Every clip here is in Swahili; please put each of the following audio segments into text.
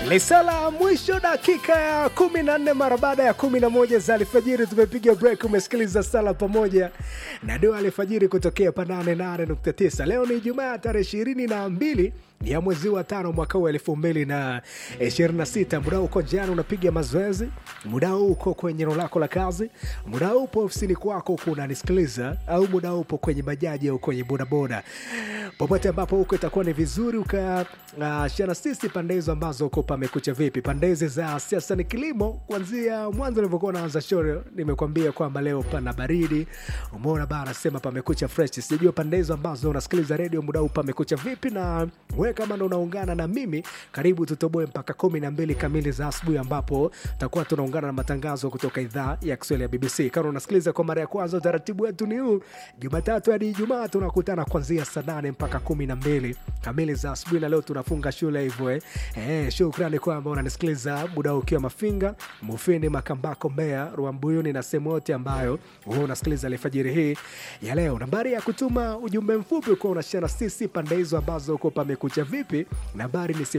Lisala mwisho dakika ya kumi na nne mara baada ya kumi na moja za alfajiri tumepiga break. Umesikiliza sala pamoja na dua alfajiri kutokea pa 88.9. Leo ni Ijumaa tarehe ishirini na mbili ya mwezi wa tano mwaka huu elfu mbili na ishirini na sita. Muda uko jana unapiga mazoezi, muda huu uko kwenye eneo lako la kazi, muda huu upo ofisini kwako huku unanisikiliza, au muda huu upo kwenye bajaji au kwenye bodaboda, popote ambapo huko itakuwa ni vizuri ukashana uh, sisi pande hizo ambazo uko pamekucha vipi. Pande hizi za siasa ni kilimo, kuanzia mwanzo nilivyokuwa naanza show nimekwambia kwamba leo pana baridi, umeona bana, sema pamekucha fresh. Sijajua pande hizo ambazo unasikiliza redio muda huu pamekucha vipi, na wewe kama ndo unaungana na mimi, karibu tutoboe mpaka kumi na mbili kamili za asubuhi, ambapo tutakuwa tunaungana na matangazo kutoka idhaa ya Kiswahili ya BBC. Kama unasikiliza kwa mara ya kwanza, utaratibu wetu ni huu: Jumatatu hadi Ijumaa tunakutana kuanzia saa nane mpaka kumi na mbili kamili za asubuhi, na leo tunafunga shule hivyo eh. Eh, shukrani kwamba unanisikiliza muda huu ukiwa Mafinga, Mufindi, Makambako, Mbeya, Rwambuyuni na sehemu yote ambayo wewe unasikiliza alfajiri hii ya leo. Nambari ya kutuma ujumbe mfupi ukiwa unashana sisi pande hizo ambazo uko pamekucha vipi, nambari ni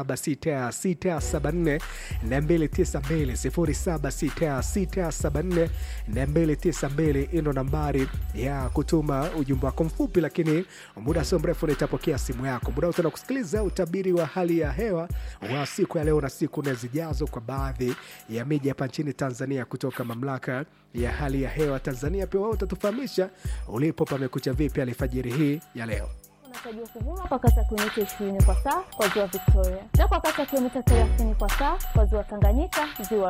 076674 292 076674 ino nambari ya kutuma ujumbe wako mfupi, lakini muda sio mrefu nitapokea simu yako. Muda utaenda kusikiliza utabiri wa hali ya hewa wa siku ya leo na siku nne zijazo kwa baadhi ya miji hapa nchini Tanzania kutoka mamlaka ya hali ya hewa Tanzania. Pia wao utatufahamisha ulipo pamekucha vipi alfajiri hii ya leo. unatarajiwa kuvuma kwa kasi ya kilomita 20 kwa saa kwa ziwa Victoria na kwa kasi ya kilomita 30 kwa saa kwa ziwa Tanganyika, ziwa